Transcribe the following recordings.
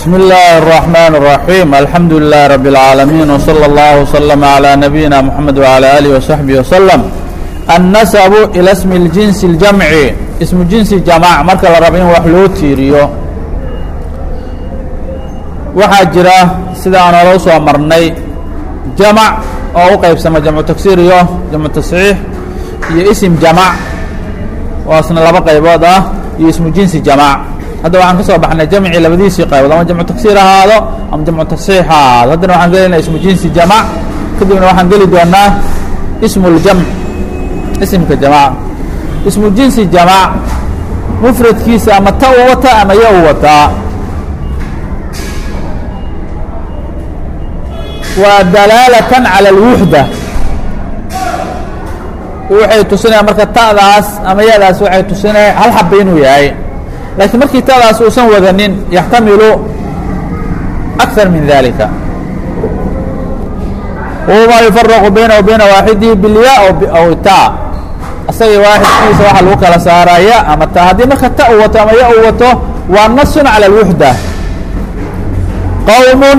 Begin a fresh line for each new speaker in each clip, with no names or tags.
بسم الله الرحمن الرحيم الحمد لله رب العالمين وصلى الله وسلم على نبينا محمد وعلى آله وصحبه وسلم النسب إلى اسم الجنس الجمعي اسم جنس جماع marka la rabo in wax loo tiiriyo waxaa jira sida aan olo soo marnay jamac oo u qaybsama jamcu tagsiir iyo jamcu tasxiix iyo isim jamac oo isna laba qaybood ah iyo ismu jinsi jamac hadda waxaan ka soo baxnay jamcii labadiisii qaybood ama jamcu tagsiir ahaado ama jamcu tasxiix ha ahaado haddana waxaan gelinaa ismu jinsi jamac kadibna waxaan geli doonaa ismu ljamc isimka jamac ismu jinsi jamac mufradkiisa ama ta u wata ama ya u wataa waa dalaalatan cala alwuxda waxay tusinaya marka ta'daas ama yadaas waxay tusinaya hal xaba inuu yahay laakiin markii ta'daas uusan wadanin yaxtamilu akar min dalika wma yufaraqu bayna wa bayna waaxidihi bilya aw ta asagii waaxidkiisa waxaa lagu kala saaraa ya ama ta haddii marka ta u wato ama ya u wato waa nasun cala alwuxda qowm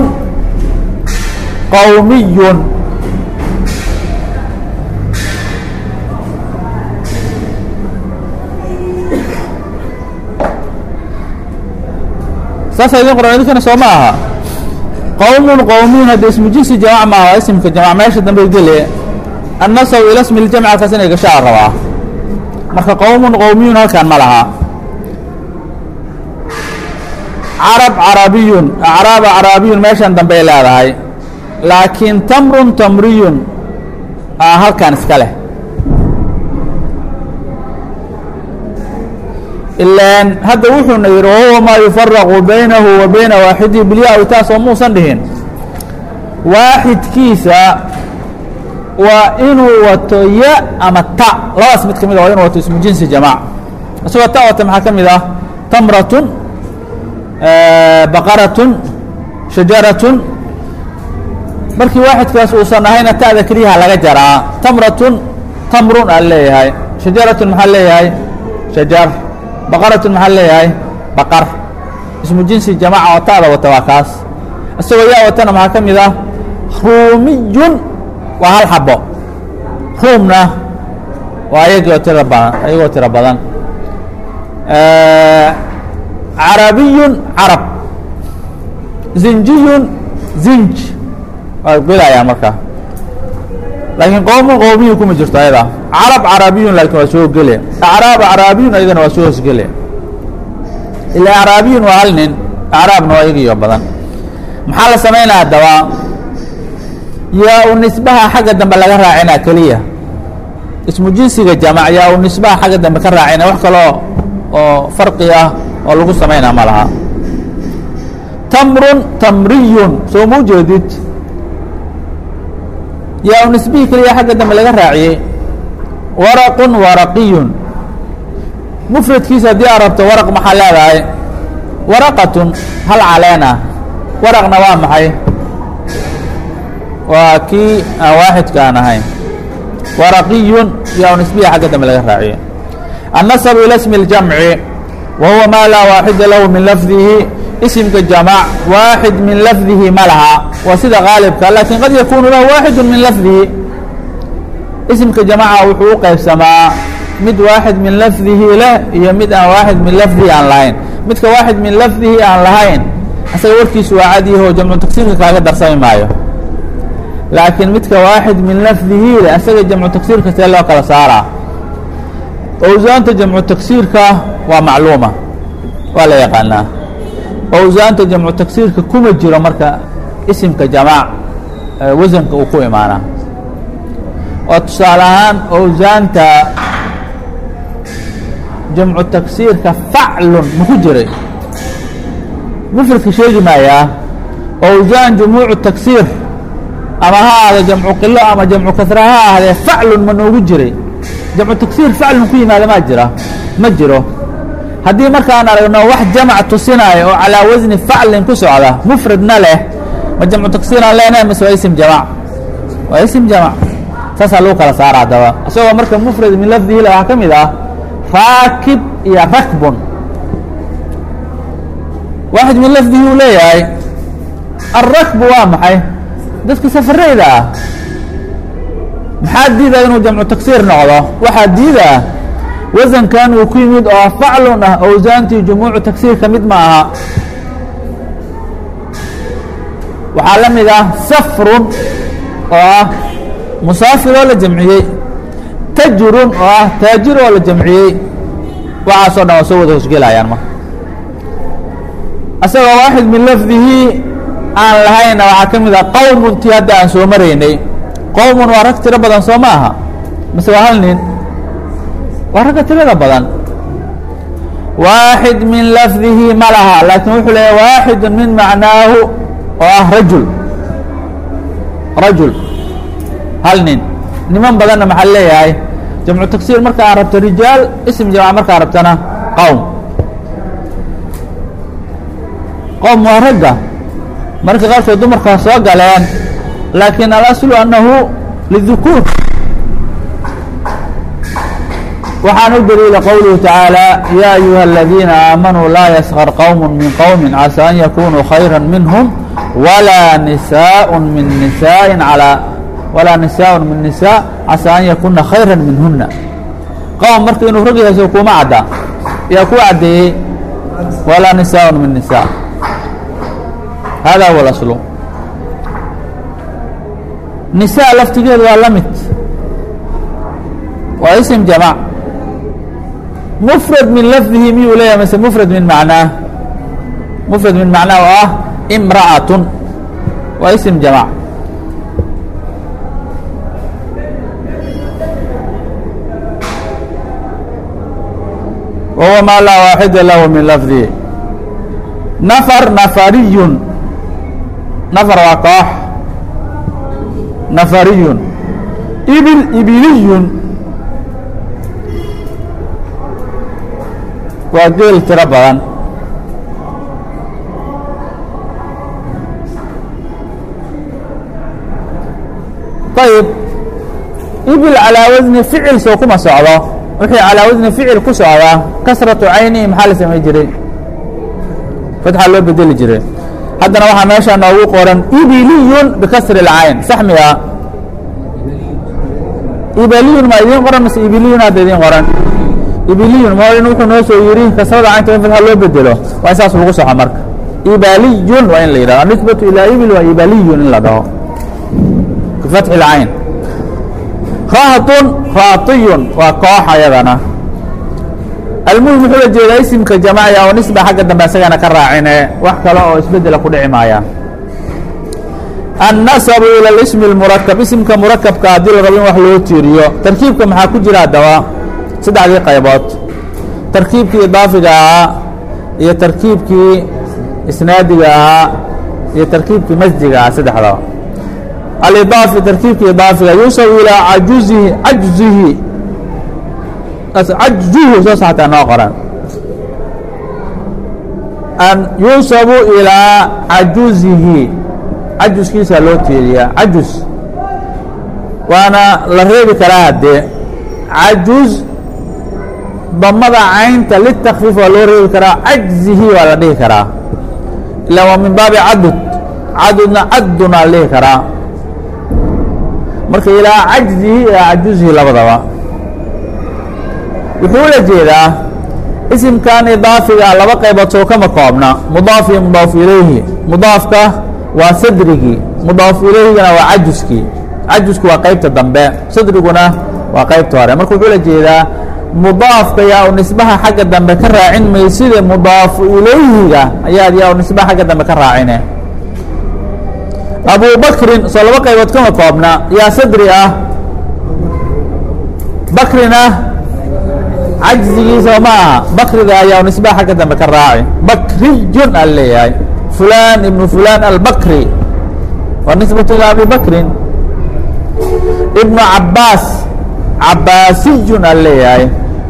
qowmiy saasa idin qoran idinkana soo ma aha qowm qowmiyun hadda ismu jinsi jamac maaha ismka jamac meesha dambe gele annasaw ila smi ljamc halkaas inay gashaa rabaa marka qowmun qowmiyun halkan ma laha carab carabiyun acraaba carabiyun meeshan dambey leedahay laakiin tamrun tamriyun halkan iska leh ilaan hadda wuxuuna yidhi wahuwa maa yufaraqu baynahu wa bayna waaxidihi bilya-wi taas oo muusan dhihin waaxidkiisa waa inuu wato ya ama ta labadaas mid ka mid a waa inuu wato ismu jinsi jamac isagoo ta wata maxaa ka mid ah tamratun baqaratun shajaratun markii waaxidkaas uusan ahayna ta'da keliyaha laga jaraa tamratun tamrun aa leeyahay shajaratun maxaa leeyahay shajar baqaratun maxaa leeyahay baqar ismu jinsi jamaca oo ta'da wata waa kaas isagoo yaa watana maxaa ka mid ah ruumiyun waa hal xabo ruumna waa ayagoo tira badan ayagoo tiro badan carabiyun carab zinjiyun zinj waa gelayaa marka laakiin qowmun qowmiyu kuma jirto ayada carab carabiyun laakiin waa soo gele acraab acraabiyun ayadana waa soo hosgele ila acraabiyun waa hal nin acraabna waa iyagiyo badan maxaa la samaynaa haddaba yaa u nisbaha xagga dambe laga raacina keliya ismu jinsiga jamac yaa u nisbaha xagga dambe ka raacina wax kaloo oo farqi ah oo lagu samaynaa ma laha tamrun tamriyun soo ma ujeedid yaa u nisbihii keliya xagga dambe laga raaciyey waraqun waraqiyun mufradkiisa haddii aad rabto waraq maxaa leedahay waraqatun hal caleen ah waraqna waa maxay waa kii aan waaxidka aan ahayn waraqiyun yaa u nisbihi xagga dambe laga raaciyey annasabu ila smi اljamci wa huwa maa laa waaxida lahu min lafdihi isimka jamac waaxid min lafdihi ma laha waa sida qaalibka laakiin qad yakunu lahu waaxidu min lafdihi isimka jamaca wuxuu u qaybsamaa mid waaxid min lafdihi leh iyo mid aan waaxid min lafdihi aan lahayn midka waaxid min lafdihi aan lahayn asaga warkiisu waa cadyaho jamcu tagsiirka kaaga darsami maayo laakiin midka waaxid min lafdihi leh asaga jamcu tagsiirka see loo kala saaraa owsaanta jamcu tagsiirka waa macluuma waa la yaqaanaa owsaanta jamcu tagsiirka kuma jiro marka isimka jamaac wasanka uu ku imaanaa waa tusaale ahaan owsaanta jamcu tagsiirka faclun maku jiray mufradka sheegi maayaa owsaan jumuucu tagsiir ama ha ahdo jamcu qilo ama jamcu kasra ha ahdee faclun ma noogu jiray jamcu tagsiir faclun ku yimaada maa jira ma jiro haddii markaan aragno wax jamac tusinaayo oo calaa wasni faclin ku socda mufradna leh ma jamcu tagsiiraan leenahay mase waa isim jamac waa isim jamac saasaa lagu kala saara haddaba isagoo marka mufrad min lafdihi waxaa ka mid ah raakib iyo rakbun waaxid min lafdihi uu leeyahay alrakbu waa maxay dadka safarayda ah maxaa diidaa inuu jamcu tagsiir noqdo waxaa diidaa wasankan uu ku yimid oo faclun ah owsaantii jumuucu tagsiir ka mid ma aha waxaa la mid ah safrun oo ah musaafir oo la jamciyey tajrun oo ah taajir oo la jamciyey waxaasoo dhan waa soo wada hosgelayaan marka asagoo waaxid min lafdihi aan lahayna waxaa ka mid ah qowmuntii hadda aan soo maraynay qowmun waa rag tiro badan soo ma aha mise waa hal nin waa ragga tirada badan waaxid min lafdihi ma laha laakiin wuxuu leeyahy waaxidu min macnaahu oo ah rajul rajul hal nin niman badanna maxaa leeyahay jamcu tagsiir marka aan rabto rijaal ism jamca markaa rabtana qowm qowm waa ragga marka qaarkood dumarkaa soo galeen laakiin alaslu annahu lidukuur waxaan u daliila qowluhu tacaalى ya ayuha aladiina aamanuu laa yaskar qowm min qowmi casى an yakunuu khayra minhm walaa nisaaء min nisaaءi alى walaa nisaaء min nisaa casى an yakuna khayra minhuna qowm marka inuu rag yahay so kuma cadda yaa ku caddeeyey walaa nisaaء min nisaa hada huwa اlaslu nisaa laftigeedu waa la mid waa ism jamc mfrad min lafdihi miyuu leeyahay mase mfrad min macnaah mfrad min macnaah oo ah imra'atun waa ism jamc wahuwa maa laa waaxida lahu min lafdihi nafar nafariyun nafar waa koox nafariyun ibil ibiliyun waa geel tiro badan ayib ibil calaa wasni ficil soo kuma socdo wixii calaa wasni ficil ku socdaa kasratu caynihi maxaa la samay jiray fatxa loo bedeli jiray haddana waxaa meeshaa noogu qoran ibiliyun bikasri اlcayn sax miya ibaliyun ma idiin qoran mase ibiliyun hadda idiin qoran ibiliyun moolin wuxuu noo soo yidhi kasrada caynta in fatxa loo bedelo waa in saas lagu soxo marka ibaliyun waa in la yidhahdo anisbatu ilaa ibil waa ibaliyun in la dhaho bifatxi اlcayn rahatun raatiyun waa koox ayadana almuhim wuxuu la jeedaa isimka jamacya oo nisba xagga dambe isagana ka raacine wax kale oo isbedela ku dhici maaya annasabu ila اlismi اmurakab isimka murakabka haddii la rabo in wax loo tiiriyo tarkiibka maxaa ku jira haddaba saddexdii qaybood tarkiibkii idaafiga ahaa iyo tarkiibkii isnaadiga ahaa iyo tarkiibkii masjiga ahaa saddexdaba alidaafi tarkiibkii idaafiga yuusabu ilaa cajuzihi cajzihi cajzuhu saas xataa noo qoran an yuusabu ilaa cajuzihi cajuskiisa loo tiiriyaa cajuz waana la reebi karaa haddee cajuz damada caynta litakfiif waa loo reebi karaa cajzihi waa la dhihi karaa ila waa min baabi cadud cadudna cadduna la dhihi karaa marka ilaa cajzihi ilaa cajuzihi labadaba wuxuu la jeedaa isimkan idaafiga laba qaybood soo kama koobna mudaaf iyo mudaaf ilayhi mudaafka waa sadrigii mudaaf ilayhigana waa cajuskii cajusku waa qaybta dambe sadriguna waa qaybta hore marka wuxuu la jeedaa mudaafka yaa u nisbaha xagga dambe ka raacin mayside mudaafu ilayhiga ayaad yaa u nisbaha xagga dambe ka raacine abu bakrin soo laba qaybood kama koobna yaa sadri ah bakrina cajzigiisa ma aha bakriga ayaa nisbaha xagga dambe ka raaci bakriyun a leeyahay fulan ibnu fulan albakri waa nisbatu ilaa abi bakrin ibnu cabaas cabaasiyun a leeyahay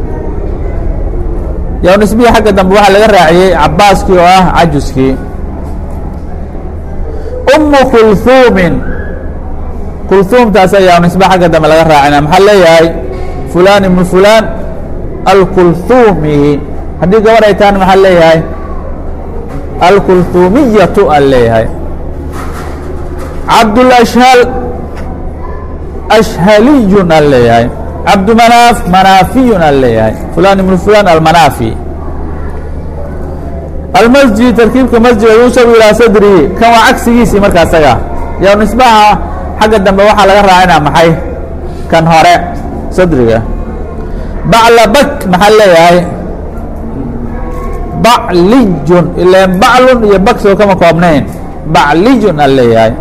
yaa nisbihii xagga dambe waxaa laga raaciyey cabaaskii oo ah cajuskii umu kulhuumin kulhuumtaas ayaa nisba xagga dambe laga raacina maxaa leeyahay fulan ibnu fulan alkulhuumi haddii gabar ay tahana maxaa leeyahay alkultuumiyatu aan leeyahay cabdulashhal ashhaliyun aan leeyahay cabdumanaaf manaafiyun aan leeyahay fulan ibnu fulan almanaafi almasjid tarkiibka masjida yuusabu ilaa sadrihi kan waa cagsigiisii marka asaga yo nisbaha xagga dambe waxaa laga raacinaa maxay kan hore sadriga baclabak maxaa leeyahay baclijun ilan baclun iyo baksoo kama koobnayn baclijun aan leeyahay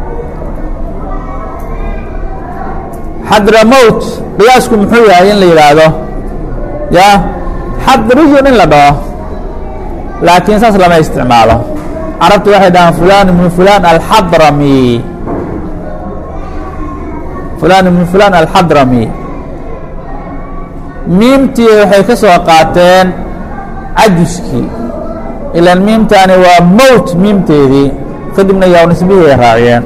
xadramowt qiyaasku muxuu yahay in la yidhaahdo ya xadrijun in la dhaho laakiin saas lama isticmaalo carabtu waxay dhahaan fulan ibnu fulan alxadrami fulan ibnu fulan alxadrami miimtii waxay ka soo qaateen cajuskii ilan miimtaani waa mowt miimteedii kadibna yaa nisbihii ay raaciyeen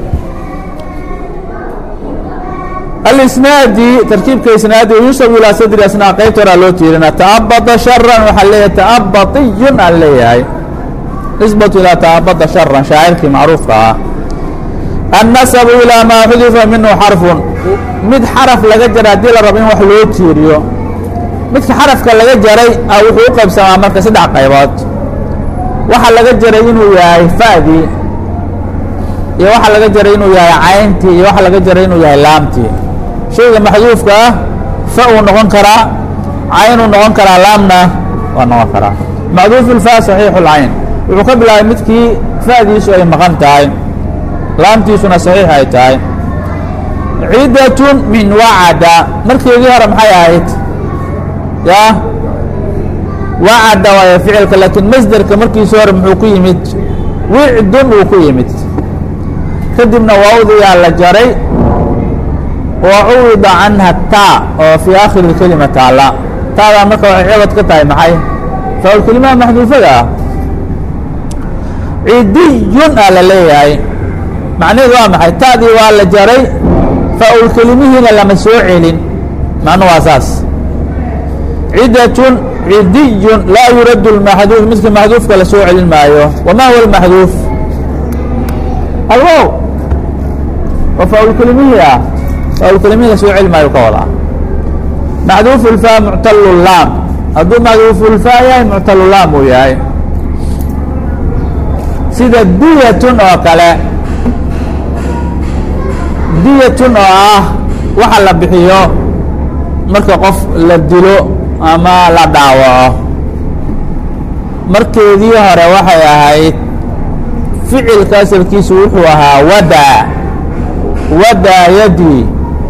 alisnaadi tarkiibka isnaadi yuusabu ilaa sadri asnaa qaybta horaa loo tiirina ta'abada sharan waxaa leeyahay ta'abatiyun aan leeyahay nisbatu ilaa ta'abada sharan shaacirkii macruufka ah annasabu ilaa maa xudifa minhu xarfun mid xaraf laga jara haddii la rabo in wax loo tiiriyo midka xarafka laga jaray a wuxuu u qaybsamaa marka saddex qaybood waxaa laga jaray inuu yahay fa'dii iyo waxaa laga jaray inuu yahay cayntii iyo waxaa laga jaray inuu yahay laamtii shayga maxduufka ah fa uu noqon karaa caynuu noqon karaa laamna waa noqon karaa maxduufu lfa saxiixu lcayn wuxuu ka bilaabay midkii fa'diisu ay maqan tahay laamtiisuna saxiix ay tahay cidatun min wacada markeedii hore maxay ahayd ya wacada waayo ficilka laakiin masderka markiisi hore muxuu ku yimid wicdun uu ku yimid kadibna waawdiyaa la jaray wa cuwida canha taa oo fii aakhiri اkelima taala taadaa marka waxay cibad ka tahay maxay faulkelimaha maxduufada ah cidiyun aa la leeyahay macnaheedu waa maxay taadii waa la jaray faulkelimihiina lama soo celin macnu waa saas cidatun cidiyun laa yuradu اlmaxduuf midka maxduufka la soo celin maayo wama huwa اlmaxduuf alwow oo faulkelimihii ah faulkelimihii la soo celi maayo ka wadaa maxduufu lfa muctalu laam hadduu maxduufu lfa yahay muctalu laam uu yahay sida diyatun oo kale diyatun oo ah waxa la bixiyo marka qof la dilo ama la dhaawaco markeedii hore waxay ahayd ficilka asalkiisu wuxuu ahaa wadaa wadaa yadii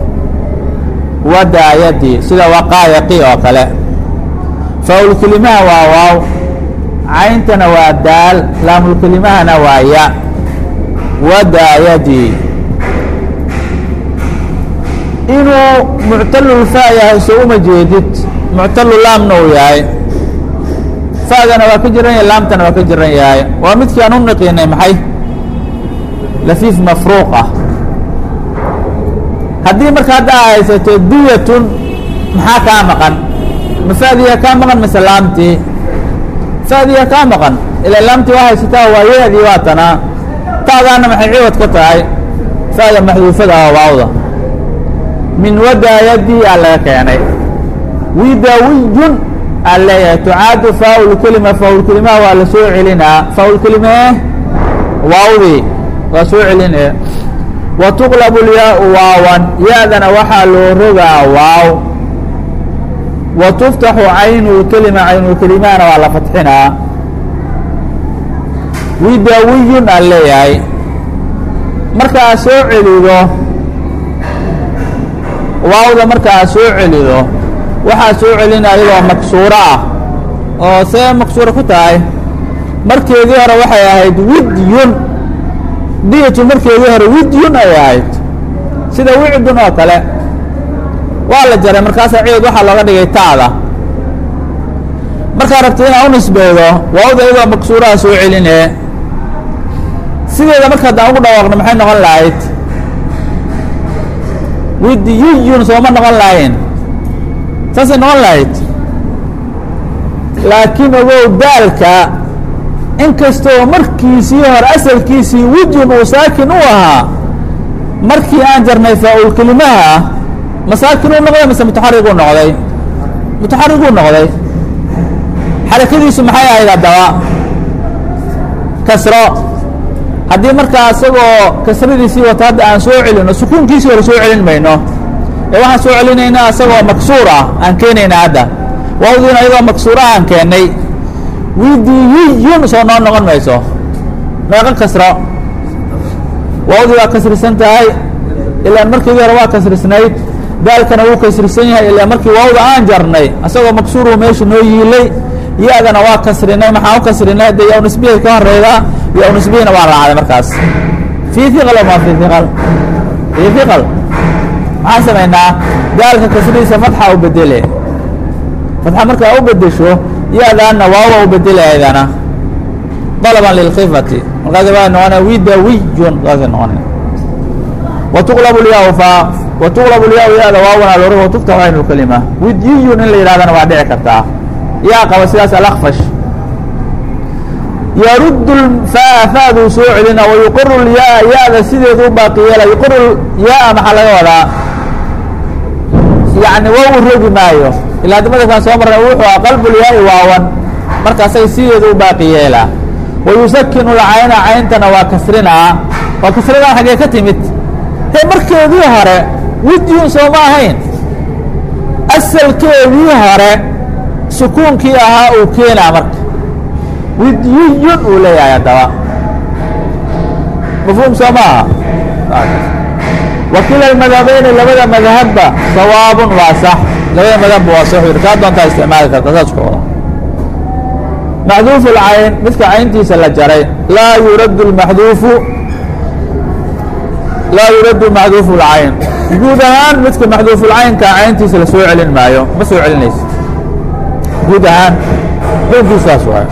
wadaa yadii sida waqaayaqi oo kale faulkelimaha waa waaw cayntana waa daal laamulkelimahana waa ya wadaa yadii inuu muctalulfa yahay so uma jeedid muctalu laamna uu yahay fa'dana waa ka jiran yahay laamtana waa ka jiran yahay waa midkii aan u naqiinay maxay lafiif mafruuq ah haddii marka hadda a haysato diyatun maxaa kaa maqan ma fa'diya kaa maqan mise laamtii fa'diya kaa maqan ilaa laamtii waa haysataa waa yeedii waa tanaa taadaana maxay ciwad ka tahay fa'da maxduufada ah waawda min wadaayadii aa laga keenay widawiyun aa leeyahay tucaadu faaulkelima faaulkelimaha waa la soo celinaa faaulkelimee waawdii waa soo celine wa tuqlabu lyaau waawan ya-dana waxaa loo rogaa waaw wa tuftaxu caynulkelima caynulkelimahana waa la fatxinaa widawiyun aa leeyahay marka aad soo celido waawda marka aad soo celido waxaa soo celina iyadoo maksuuro ah oo see maksuuro ku tahay markeedii hore waxay ahayd widyun diyatu markeedii hore widyun ay ahayd sida wicdun oo kale waa la jaray markaasaa ciid waxaa looga dhigay taada markaa rabta inaa u nisbeedo waawda iyadoo maksuuraha soo celine sideeda marka haddaan ugu dhawaaqno maxay noqon lahayd widyiyun sooma noqon lahayn saasay noqon lahayd laakiin ogow daalka inkastoo markiisii hore asalkiisii wijun uu saakin u ahaa markii aan jarnay faa-ul kelimaha masaakin uu noqday mise mutaxariguu noqday mutaxariguu noqday xarakadiisu maxay ahayd haddaba kasro haddii markaa isagoo kasradiisii wata hadda aan soo celino sukuunkiisii hore soo celin mayno ee waxaan soo celinaynaa isagoo maksuur ah aan keenayna hadda wawdiina iyagoo maksuura aan keennay widiyiyun soo noo noqon mayso meeqo kasro wawdii waa kasrisan tahay ilaan markiidii hore waa kasrisnayd daalkana wuu kasrisan yahay ilaa markii wawda aan jarnay isagoo maksuuruu meesha noo yiilay ya-dana waa kasrinay maxaan u kasrinay hadde yaw nisbihii ka horeyda yaw nisbihina waa raacday markaas fii hiqal ma fii hiqal fii hiqal maxaan samaynaa daalka kasridiisa fatxa u bedele fatxa markaa u bedesho ya-daana waawa u bedele aydana dalaban lilkifati markaas waa noqona widawiyun saasay noqona watuqlabu lyaa fa watuqlabu lyaa ya-da waawana lor watuftaxu aynu lkalima widiyun in la yidhahdana waa dhici kartaa yaa qaba sidaas alakfash yaruddu faa faaduu soo celina wayuqiru lyaa ya-da sideedu u baaqi yeela yuqiru yaa maxaa laga wadaa yani waa u rogi maayo ilaa dimadasaan soo marnay wuxuu ah qalbulyaai waawan markaasay sideedu u baaqi yeelaa wayusakinu lcayna cayntana waa kasrinaa waa kasrinaa xaggee ka timid dee markeedii hore widyun soo ma ahayn asalkeedii hore sukuunkii ahaa uu keenaa marka widyiyun uu leeyahay haddaba mafhuum soo ma aha wakila almadhabeyni labada madhabba sawaabun waa sax labada madhabba waa sax yiri kaa doontaa isticmaali karta saas ku wada maxduufu lcayn midka cayntiisa la jaray laa yuraddu lmaxduufu laa yuraddu maxduufu lcayn guud ahaan midka maxduufulcaynka cayntiisa la soo celin maayo ma soo celinaysa guud ahaan xukunkiisaas waay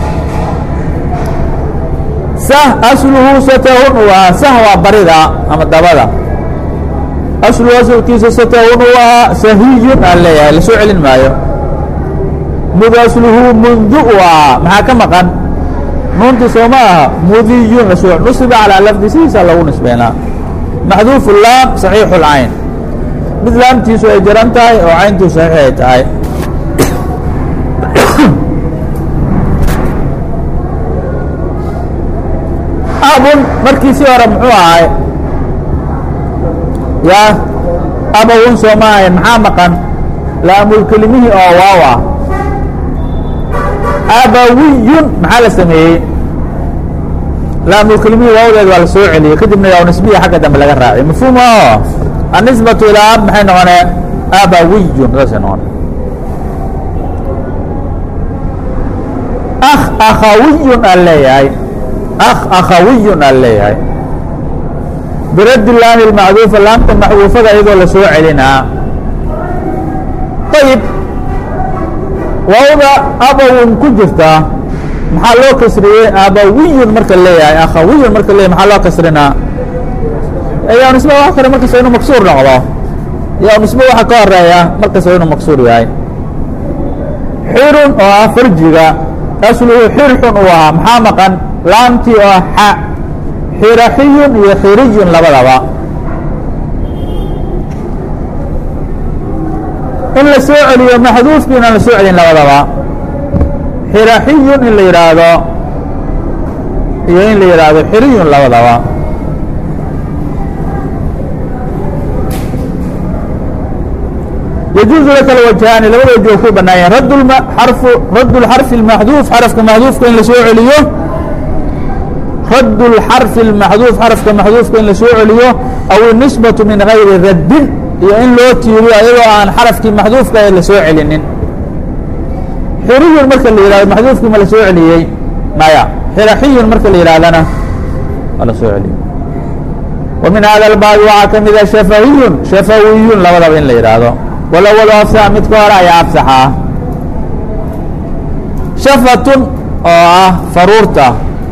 sah asluhu satahun uu ahaa sah waa barida ama dabada asluhu asalkiisa satahun uu ahaa sahiyun aan leeyahay la soo celin maayo mud asluhu mundu uu ahaa maxaa ka maqan nuuntii soo ma aha mudiyun lasoo nusiba calaa lafdi sidiisa lagu nisbeynaa maxduufu laam saxiixu lcayn mid laamtiisu ay jaran tahay oo cayntuu saxiix ay tahay abun markiisii hore muxuu ahay ya abawun soo ma ahayn maxaa maqan laamulkelimihii oo waaw ah abawiyun maxaa la sameeyey laamulkelimihii waawdeed waa la soo celiyey kadibna yaa nisbiya xagga dambe laga raaciyay mafhuum o annisbatu ilaa ab maxay noqonee abawiyun saasay noqone akh akhawiyun aan leeyahay akh akhawiyun aan leeyahay biraddi laami lmacduufa laamta maxduufada iyadoo la soo celinaa ayib waawda abawun ku jirta maxaa loo kasriyey abawiyun marka leeyahay akhawiyun marka leeyahay maxaa loo kasrinaa yaa nisbe waa kore markasta inuu maksuur noqdo yaa nisbe waxa ka horeeya markasta inuu maksuur yahay xirun oo ah farjiga asluhu xirxun uu ahaa maxaa maqan laamtii oo xa xiraxiyun iyo xiriyun labadaba in la soo celiyo maxduufkiina la soo celin labadaba xiraxiyun in la yidhaahdo iyo in la yidhaahdo xiriyun labadaba يجuز laka الوجهاaن labada wج ku banaayeen radd الxarف المaxduuf xarفka maxduufka in la soo celiyo radd الxarف الmaxduuf xarفka maxduufka in la soo celiyo aw النisbaة min غayri raddin iyo in loo tiiriyo ayadoo aan xarفkii maxduufka la soo celinin xiriyun marka la yihahdo maxduufkii ma la soo celiyey maya xiraxiyun marka la yihahdana waa la soo celiyey وmin hada الbاb waxaa ka mida shafahiyun shafawiyun labadaba in la yidhaahdo walawalo afsax midka hore ayaa afsaxaa shafatun oo ah faruurta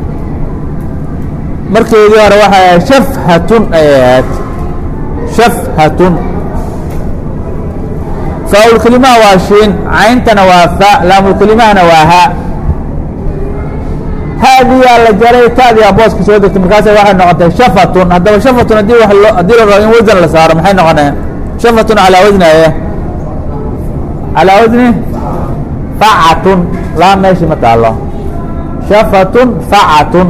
markeedii hore waxay ahayd shafhatun ayay ahayd shafhatun faaulkelimaha waa shiin cayntana waa fa laamulkelimahana waa ha haadiyaa la jaray taadiyaa booska soo degtay markaasa waxay noqotay shafatun haddaba shafatun haddii wa lo haddii la rabo in wasan la saaro maxay noqonaya shafatun calaa wasni aye calaa wasni facatun laa meeshii ma taalo shafatun facatun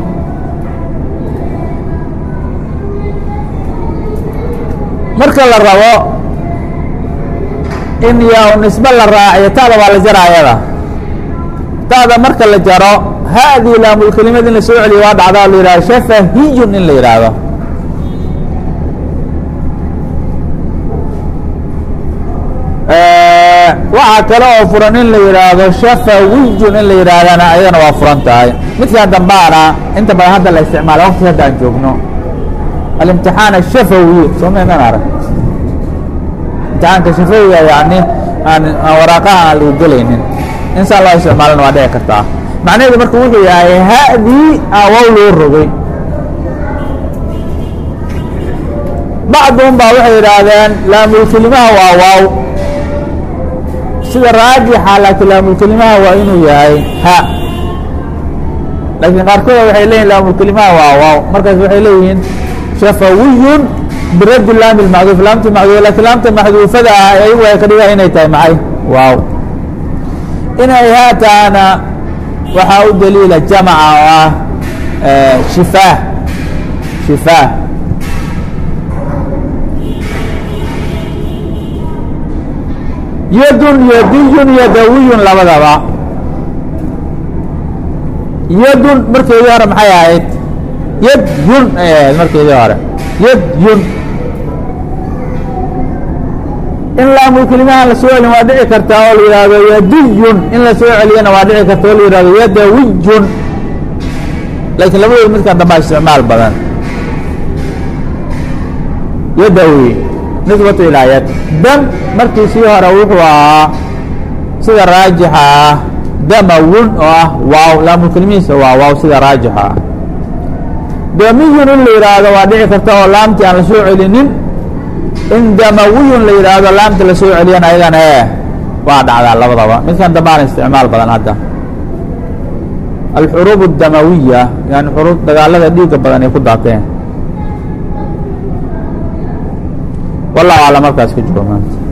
marka la rabo in yaa nisbe la raaciyo taada waa la jaraayada taada marka la jaro haadii laamulkelimad in la soo celiyo waa dhacdaa la yihahdo shafahiyun in la yidhaahdo waxaa kale oo furan in la yidhaahdo shafawiyun in la yidhaahdana ayadana waa furan tahay midkaan dambaana inta badan hadda la isticmaala waqti hadda aan joogno alimtixaan ashafawi soo maynan arag imtixaanka shafawiga yani aan aan waraaqaha aan lagu gelaynin insaan loo isticmaalana waa dhici kartaa macnaheedu marka wuxuu yahay hadii awow loo rogay bacduhum baa waxay yidhaahdeen laamulkelimaha waa waaw sida raajixa laakiin laamulkelimaha waa inuu yahay ha laakiin qaarkooda waxay leeyihin laamulkelimaha waa waaw markaas waxay leeyihiin shafawiyun biradi laami lmacduuf laamta macduuf lakiin laamta maxduufada ah ayagu ay ka dhigaan inay tahay maxay waaw inay haataana waxaa u daliila jamaca oo ah shifaah shifaah yadun yadiyun yadawiyun labadaba yadun markeedii hore maxay ahayd yadyun ay ahayd markeedii hore yadyun in laamulkelimaha la soo celin waa dhici kartaa oo la yihahdo yadiyun in la soo celiyana waa dhici karta oo la yihahdo yadawiyun laakiin labadood midkan dambaa isticmaal badan yadawi nisbatu ilaa yad dam markiisii hore wuxuu ahaa sida raajixa ah damawun oo ah waaw laamulkelimihiisa waa waaw sida raajixa ah damiyun in la yidhaahdo waa dhici karta oo laamtii aan la soo celinin in damawiyun la yidhaahdo laamta la soo celiyana ayagana e waa dhacdaa labadaba midkan dambaana isticmaal badan hadda alxuruub اdamawiya yani xuruub dagaalada dhiiga badan ay ku daateen wallahu aclam markaas ka joogo maanta